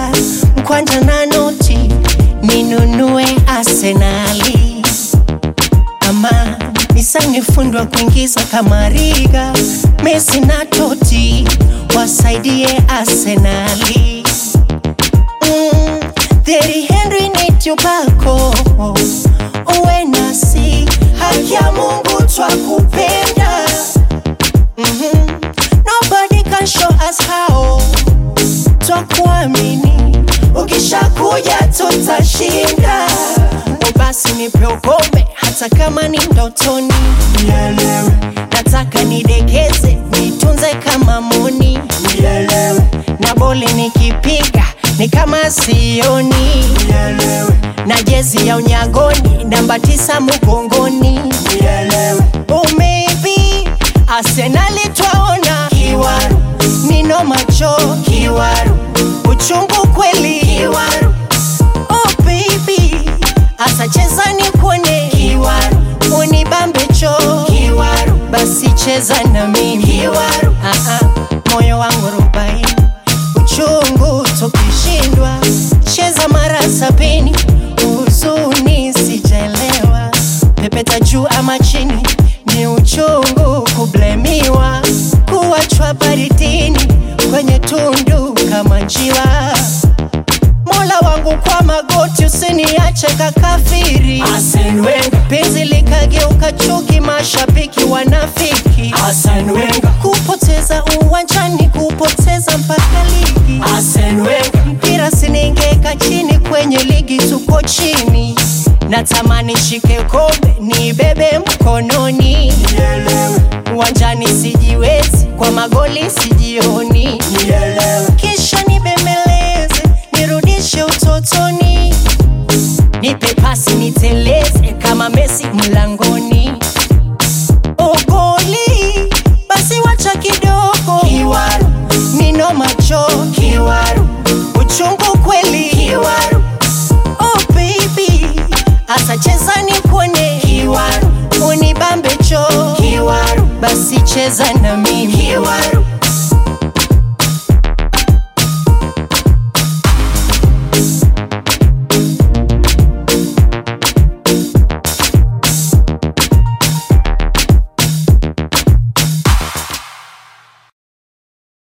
pesa mkwanja na noti ninunue Arsenali ama nisanifundwa kuingiza kama Riga, Messi na Totti wasaidie Arsenali. Mm, Thierry Henry ni tubako uwe nasi, haki ya Mungu twakupenda. Mhm. Nobody can show us how, twakuamini, ukishakuja tutashinda. O basi nipe ukome hata kama ni ndotoni, nielewe. Nataka nidekeze nitunze kama moni, nielewe. Na boli nikipiga ni kama sioni, nielewe. Na jezi ya unyagoni namba tisa mgongoni, nielewe. Oh maybe Arsenali twaona kiwaru, nino macho kiwaru, uchungu kweli kiwaru Oh baby, asa cheza ni kuone kiwaru, unibambe cho kiwaru, basi cheza na mimi kiwaru. Ah ah, moyo wangu rubai, uchungu tukishindwa, cheza mara sabini, huzuni sijaelewa, pepeta juu ama chini, ni uchungu kublemiwa, kuachwa baridini kwenye tundu kama njiwa Mola wangu kwa magoti, usiniache kakafiri. Arsene Wenger, Penzi likageuka chuki, mashabiki wanafiki. Arsene Wenger, Kupoteza uwanjani, kupoteza mpaka ligi. Arsene Wenger, Mpira siningeka chini, kwenye ligi tuko chini. Natamani shike kombe, nibebe mkononi. nielewe, Uwanjani sijiwezi, kwa magoli sijioni. nielewe, kisha nibembeleze nirudishe utotoni, nipe pasi niteleze kama Messi mlangoni. Ogoli basi wacha kidogo, Kiwaru. nino macho